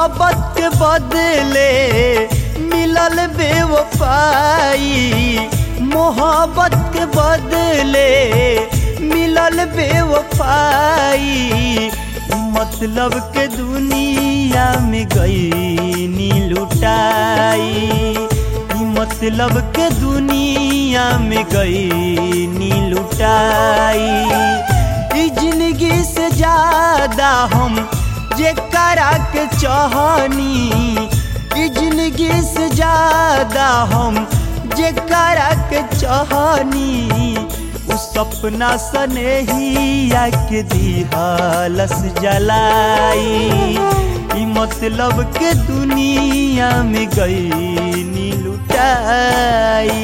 मोहब्बत के बदले मिलल बेवफाई मोहब्बत के बदले मिलल बेवफाई मतलब के दुनिया में गई नी लुटाई मतलब के दुनिया में गई नी लुटाई ई जिंदगी से ज्यादा हम जे करा के चाहनी ई जिंदगी से ज्यादा हम जे करा के चाहनी उ सपना सनेहिया के दिहलस जलाई ई मतलब के दुनिया में गई नी लुटाई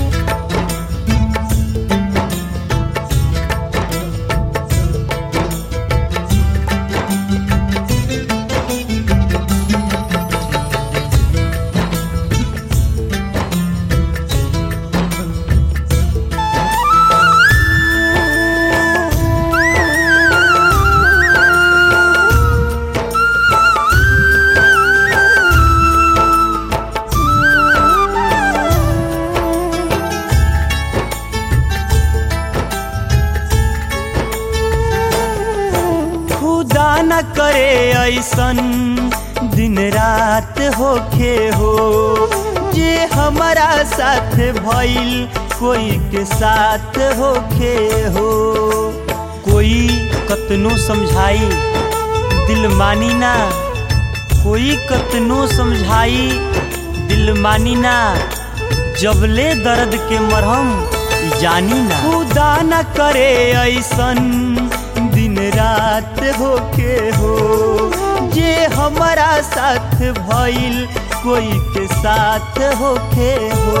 खुदा न करे ऐसन दिन रात होखे हो जे हमारा साथ भइल कोई के साथ होखे हो कोई कतनो समझाई दिल मानी ना कोई कतनो समझाई दिल मानी ना जबले दर्द के मरहम जानी ना खुदा न करे ऐसन दिन रात होके हो जे हमारा साथ भइल कोई के साथ होके हो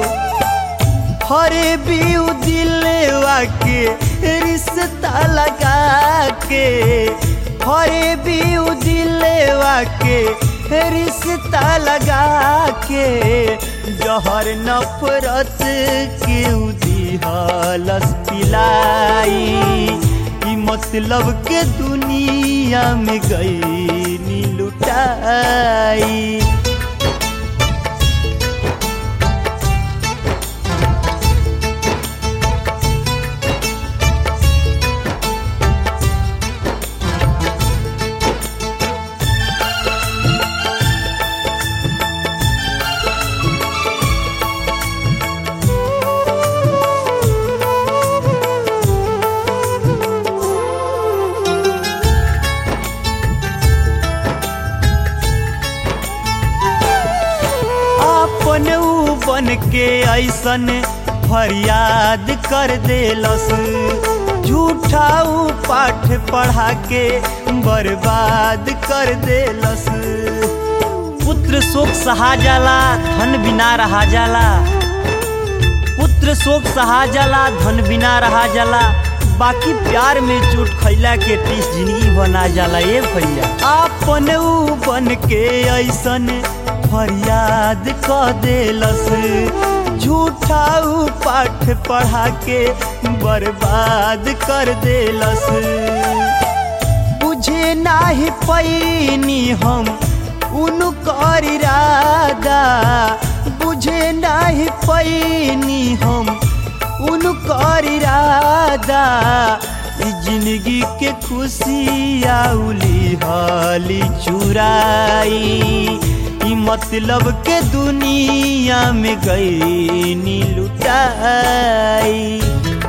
हरे बीउ दिलवा के रिश्ता लगा के हरे बीउ दिलवा के रिश्ता लगा के जहर नफरत के दिहलस पिलाई ई मतलब के दुनिया में गई नी लुटाई अपन ऊ बन के ऐसन फरियाद कर देलस झूठा ऊ पाठ पढ़ा के बर्बाद कर देलस पुत्र शोक सहा जाला धन बिना रहा जाला पुत्र शोक सहा जाला धन बिना रहा जाला बाकी प्यार में चोट खैला के टीस जिंदगी बना जाला ए भैया आपन ऊ बन के ऐसन फरियाद क देलस झूठा ऊ पाठ पढ़ा के बर्बाद कर देलस बुझे नाही पैनी हम उनकर इरादा बुझे नाही पैनी हम उनकर इरादा ई जिंदगी के खुशी आउली हाली चुराई ई मतलब के दुनिया में गई नी लुटाई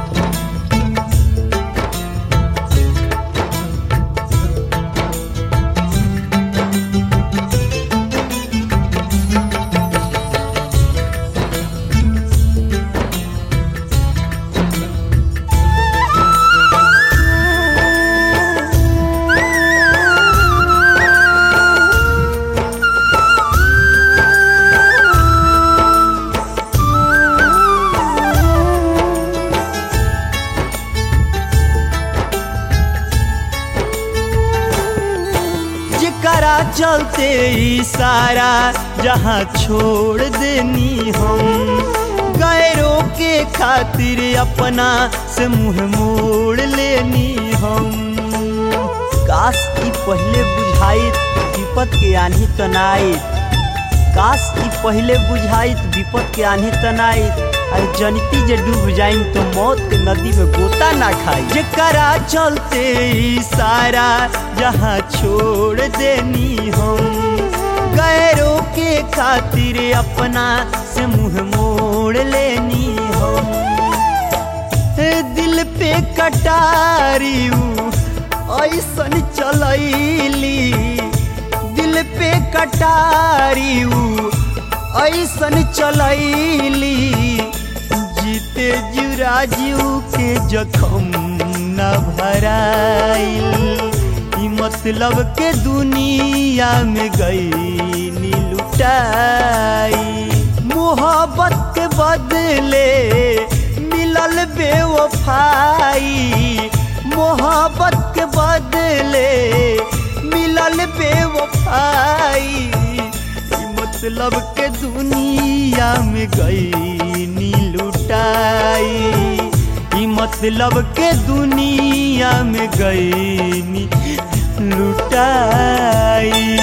जेकरा चलते ई सारा जहाँ छोड़ देनी हम गैरों के खातिर अपना से मुंह मोड़ लेनी हम काश ई पहले बुझाइत विपत के आन्ही तनाइत काश ई पहले बुझाइत विपत के आन्ही तनाइत अरे जनिती जे डूब जाइन तो मौत के नदी में गोता ना खाई जेकरा चलते ई सारा जहाँ छोड़ देनी हम गैरों के खातिर अपना से मुंह मोड़ लेनी हम दिल पे कटारी ऐसन चलैली दिल पे कटारी ऐसन चलैली जीते जुराजू के जखम न भराइल ई मतलब के दुनिया में गई लुटाई मोहब्बत के बदले मिलल बेवफाई मोहब्बत के बदले मिलल बेवफाई ई मतलब के दुनिया में गई नी लुटाई ई मतलब के दुनिया में गई नी लुटाई